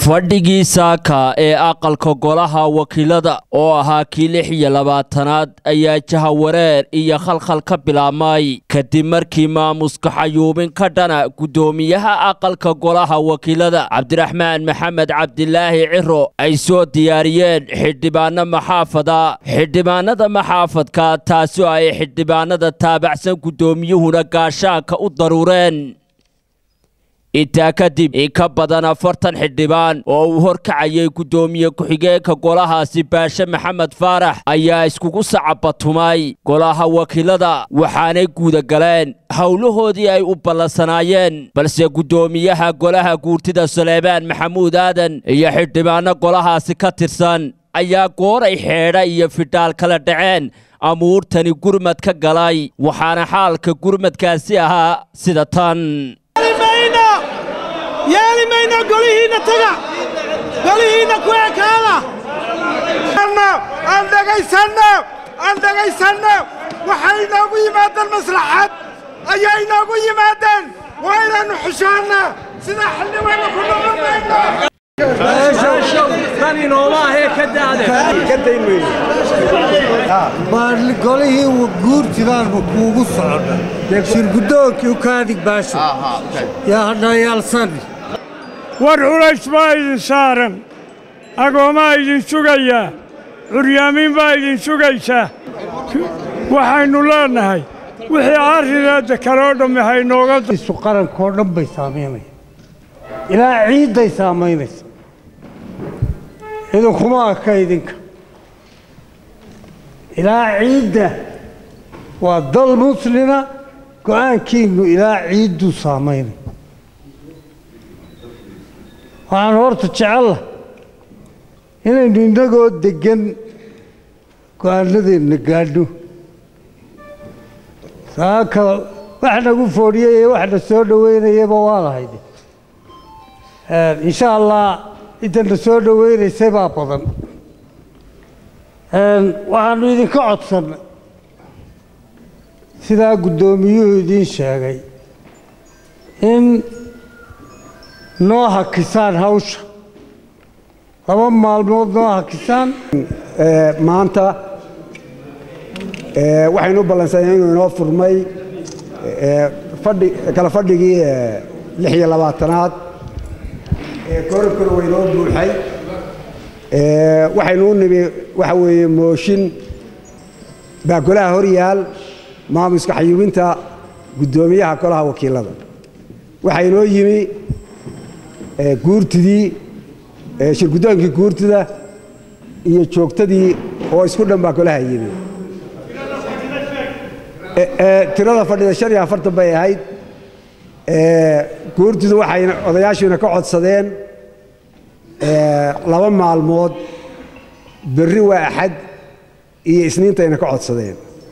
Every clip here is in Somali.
fadhigii saaka ee aqalka golaha wakiilada oo ahaa kii lix iyo labaatanaad ayaa jahawareer iyo khalkhal ka bilaabmay kadib markii maamuska xayuubin ka dhana guddoomiyaha aqalka golaha wakiilada cabdiraxmaan maxamed cabdilaahi ciro ay soo diyaariyeen xildhibaano maxaafada xildhibaanada maxaafadka taasi oo ay xildhibaanada taabacsan guddoomiyuhuna gaashaanka u daruureen intaa kadib in ka badan afartan xildhibaan oo uu horkacayay guddoomiye ku-xigeenka golahaasi baashe maxamed faarax ayaa iskugu sacabatumay golaha wakiilada waxaanay guudagaleen howlahoodii ay u ballansanaayeen balse guddoomiyaha golaha guurtida sulaymaan maxamuud aadan iyo xildhibaano golahaasi ka tirsan ayaa gooray xeedha iyo fidhaal kala dhaceen amuurtani gurmad ka galay waxaana xaalka gurmadkaasi ahaa sida tan yeeli mayno golihiinna taga golihiinna ku ekaada aan dhegaysanno aan dhegaysanno waxay inoogu yimaadeen maslaxad ayaa inoogu yimaadeen waa inaannu xushaanna sidaa xildhibaanna ku noqon mayno golihii guurtidaanba kuugu socda shirgudoonkii ukaadig baasho yaa hadhayaalsani war culays baa idin saaran agoomaa idin sugayaa curyaamiin baa idin sugaysaa waxaynu leennahay wixii arrineedda kaloo dhammi haynooga isu qarankoo dhan bay saamaynaya ilaa ciidday saamaynaysa idinkuma aka idinka ilaa ciidda waa dal muslima go'aankiinnu ilaa ciidduu saamaynay waxaan horta jecella inaynu innagoo deggan go'aanadeenna gaadhno saaka wax nagu foodhiyey ee waxna soo dhoweynayaba waa lahayde insha allah intana soo dhoweynaysay baa badan waxaannu idinka codsannay sidaa guddoomiyuhu idiin sheegay in noo hakisaan hawsha laba maalmood noo hakisaan maanta waxaynu u ballansanay inuu inoo furmay kala fadhigii lix iyo labaatanaad korabkuna waa inoo buuxay waxaynu u nimi waxa weeye mooshin baa golaha hor yaal maamuska xayuubinta guddoomiyaha golaha wakiilada waxaa inoo yimi guurtidii shirguddoonkii guurtida iyo joogtadii oo isku dhan baa golaha yimi tirada fadhida shan iyo afartan bay ahayd guurtidu waxayna odayaashuina ka codsadeen laba maalmood berri waa axad iyo isniintayna ka codsadeen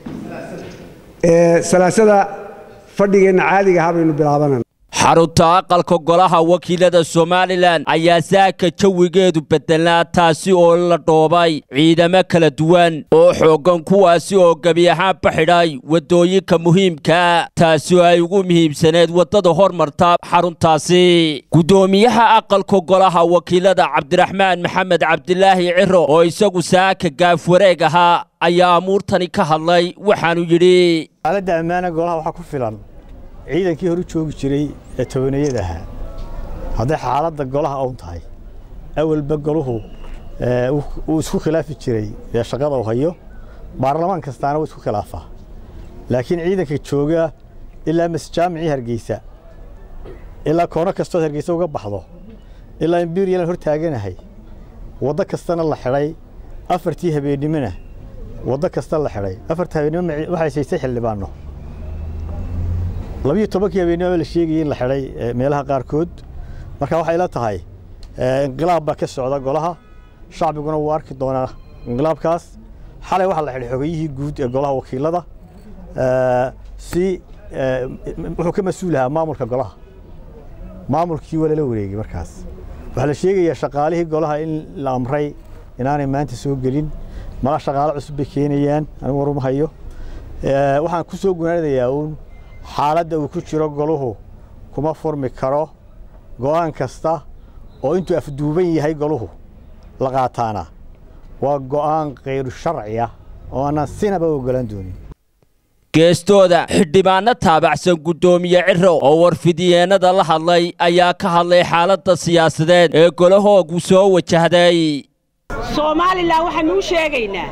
salaasada fadhigeenna caadiga ahaa baynu bilaabanana xarunta aqalka golaha wakiilada somalilan ayaa saaka jawigeedu beddelnaa taasi oo la dhoobay ciidamo kala duwan oo xooggan kuwaasi oo gebi ahaanba xidhay waddooyinka muhiimkaa taasi oo ay ugu muhiimsaneed waddada hormarta xaruntaasi guddoomiyaha aqalka golaha wakiilada cabdiraxmaan maxamed cabdilaahi ciro oo isagu saaka gaafwareeg ahaa ayaa amuurtani ka hadlay waxaanu yidhi xaaladda ammaana golaha waxaa ku filan ciidankii horu joogi jiray ee tobanayada ahaa hadday xaaladda golaha own tahay awalba goluhu uu isku khilaafi jiray ee shaqada uu hayo baarlamaan kastaana wuu isku khilaafaa laakiin ciidanka jooga ilaa masjaamicii hargeysa ilaa koono kastood hargeysa uga baxdo ilaa imbiriyalan hor taaganahay waddo kastana la xidhay afartii habeennimona waddo kasta la xidhay afarta habeennimo waxay saysay xildhibaanno labiyo tobankii habeennimo la sheegayay in la xidhay meelaha qaarkood marka waxay la tahay inqilaab baa ka socda golaha shacbiguna wuu arki doonaa inqilaabkaas xalay waxaa la xidhay xogayihii guud ee golaha wakiilada si wuxuu ka mas-uul ahaa maamulka golaha maamulkii waa lala wareegay markaas waxaa la sheegayaa shaqaalihii golaha in la amray inaanay maanta soo gelin mala shaqaalo cusub bay keenayaan anigu waruma hayo waxaan ku soo gunaanadayaa uun xaaladda uu ku jiro goluhu kuma furmi karo go'aan kasta oo intuu afduuban yahay goluhu la qaataana waa go'aan khayru sharci ah oo aanaan sinaba ogolaan doonin geestooda xildhibaano taabacsan guddoomiye ciro oo warfidyeenada la hadlay ayaa ka hadlay xaaladda siyaasadeed ee golahoogu soo wajahday soomaalilan waxaanu u sheegaynaa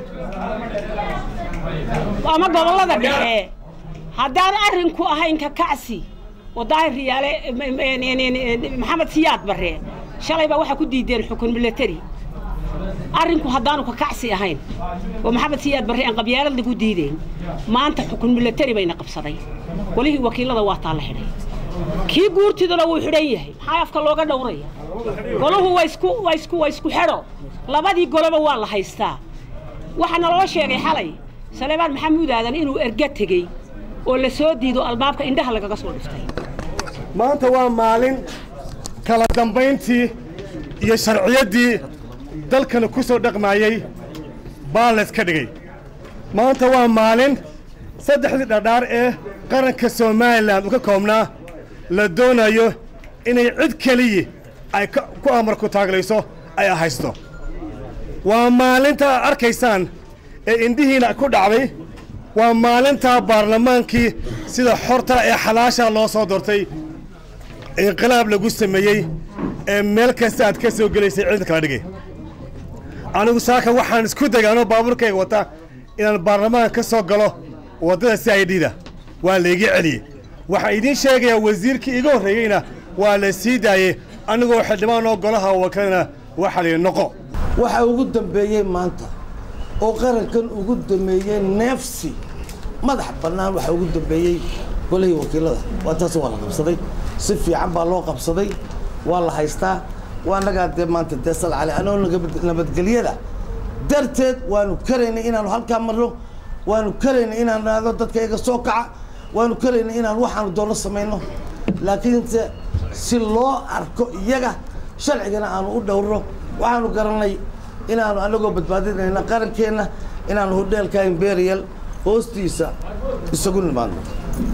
ama gobollada dhexe haddaan arrinku ahayn ka kacsi oo daahir riyaale maxamed siyaad barre shalay baa waxaa ku diideen xukun milatari arrinku haddaanu ka kacsi ahayn oo maxamed siyaad barre aan qabyaalad lagu diideen maanta xukun milatari bayna qabsaday golihii wakiilada waa taa la xidhay kii guurtiduna wuu xidhan yahay maxaa afka looga dhowraya golahu waa isku waa isku waa isku xidho labadii goloba waa la haystaa waxaa naloo sheegay xalay saleebaan maxamuud aadan inuu erga tegey oo la soo diido albaabka indhaha lagaga soo dhiftay maanta waa maalin kala dambayntii iyo sharciyaddii dalkana ku soo dhaqmaayey baa layska dhigay maanta waa maalin saddexdii dhadhaar ee qaranka somalilan uu ka koobnaa la doonayo inay cid keliya ay ku amarku taaglayso ay haysto waa maalinta aad arkaysaan ee indhihiina ku dhacday waa maalintaa baarlamaankii sida xorta ee xalaasha loo soo doortay inqilaab lagu sameeyey ee meel kasta aad ka soo gelaysay ciidan kala dhigay anigu saaka waxaan isku degay anoo baabuurkayga wata inaan baarlamaanka ka soo galo waddada si ay dhiida waa layga celiyey waxaan idiin sheegayaa wasiirkii iga horreeyeyna waa la sii daayey anigoo xildhibaanoo golaha wakiilana waxaa layidhi noqo waxa ugu dambeeyey maanta oo qarankan ugu dambeeyey neefsi madax bannaan waxa ugu dambeeyey golihii wakiilada waa taas waa la qabsaday si fiican baa loo qabsaday waa la haystaa waa nagaa dee maanta dee sal cali anoo nabadgelyada darteed waanu karaynay inaanu halkaa marno waanu karaynay inaan naado dadka iga soo kaca waanu karaynay inaan waxaanu doonno samayno laakiinse si loo arko iyaga sharcigana aanu u dhowrno waxaanu garanay inaanu anagoo badbaadinayna qarankeenna inaanu hodheelka imperial hoostiisa isagu nimaadno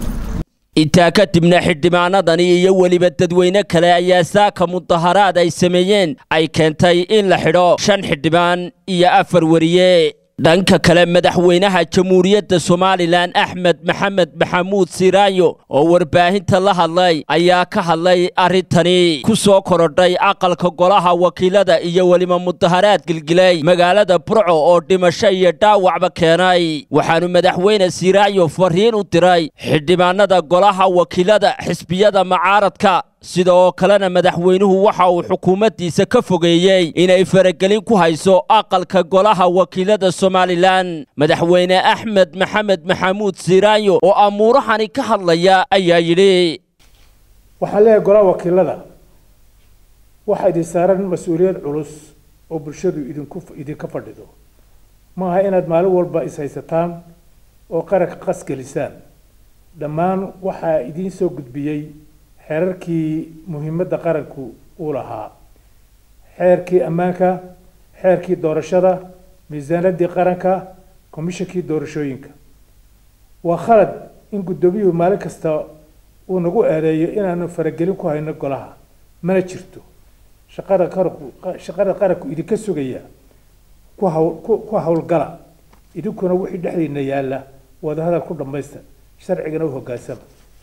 intaa kadibna xildhibaanadani iyo weliba dadweyne kale ayaa saaka mudaharaad ay sameeyeen ay keentay in la xidho shan xildhibaan iyo afar weriye dhanka kale madaxweynaha jamhuuriyadda somalilan axmed maxamed maxamuud siraayo oo warbaahinta la hadlay ayaa ka hadlay arrintani ku soo korodhay aqalka golaha wakiilada iyo weliba mudaharaad gilgilay magaalada burco oo dhimasho iyo dhaawacba keenay waxaanu madaxweyne siraayo fariin u diray xildhibaanada golaha wakiilada xisbiyada macaaradka sida oo kalena madaxweynuhu waxa uu xukuumaddiisa ka fogeeyey inay faragelin ku hayso aqalka golaha wakiilada somalilan madaxweyne axmed maxamed maxamuud siraayo oo amuurahani ka hadlaya ayaa yidhi waxaan leeyahay golaha wakiilada waxaa idin saaran mas-uuliyad culus oo bulshadu idinku idinka fadhido maaha inaad maalin walba is-haysataan oo qaranka qas gelisaan dhammaan waxaa idiin soo gudbiyey xeerarkii muhiimadda qaranku uu lahaa xeerkii ammaanka xeerkii doorashada miisaanaddii qaranka komishankii doorashooyinka waa khalad in guddoomiyuhu maalin kasta uu nagu eedeeyo inaanu faragelin ku hayno golaha mana jirto shaqada qaranku shaqada qaranku idinka sugaya ku hawl ku hawlgala idinkuna wixii dhexdiina yaalla wadahadal ku dhammaysta sharcigana u hoggaansama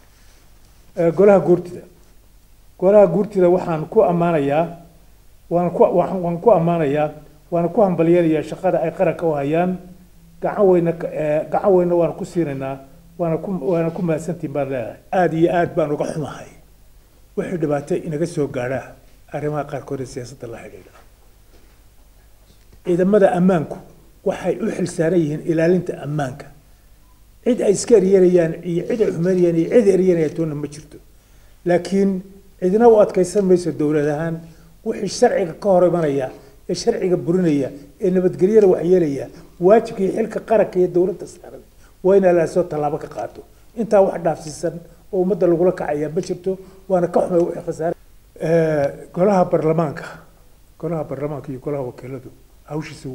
golaha guurtida golaha guurtida waxaan ku ammaanayaa waan ku waan ku ammaanayaa waana ku hambalyanayaa shaqada ay qaranka u hayaan gacan weyna gacan weyna waan ku siinaynaa waana ku waana ku mahadsantiin baan leedahay aada iyo aad baan uga xumahay wixii dhibaato inaga soo gaadhaa arrimaha qaarkood ee siyaasadda la xidhiidha ciidamada ammaanku waxay u xilsaaran yihiin ilaalinta ammaanka cid ay iska eryanayaan iyo cid ay xumeynayaan iyo cid eryanayaan toona ma jirto laakiin cidna u adkaysan mayso dowlad ahaan wixii sharciga ka hor imanaya ee sharciga burinaya ee nabadgelyada waxyeelaya waajibka iyo xilka qaranka iyo dowladda saaran waa in alaasoo tallaabo ka qaato intaa wax dhaafsiisan oo ummadda lagula kacaya ma jirto waana ka xumay wixii khasaare golaha baarlamaanka golaha baarlamaanka iyo golaha wakiiladu hawshiisa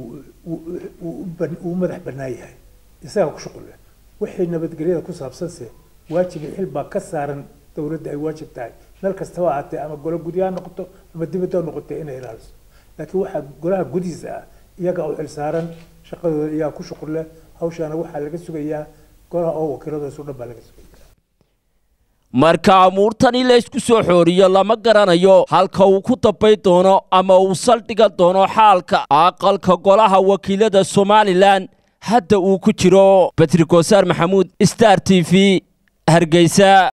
wuu madax bannaan yahay isagaa ku shuqul leh wixii nabadgelyada ku saabsanse waajib xil baa ka saaran dowladda ay waajib tahay meel kastaba ahaatee ama golo gudi ha noqoto ama dibadda ha noqotee inay ilaaliso laakiin waxaa golaha gudihiisa ah iyaga u xilsaaran shaqadooda iyaga ku shuqul leh hawshaana waxaa laga sugayaa golaha oo wakiiladoosu dhan baa laga sugaya marka amuurtani laysku soo xooriyo lama garanayo halka uu ku dambay doono ama uu saldhigan doono xaalka aqalka golaha wakiilada somalilan hadda uu ku jiro batri goosaar maxamuud star t v hargeysa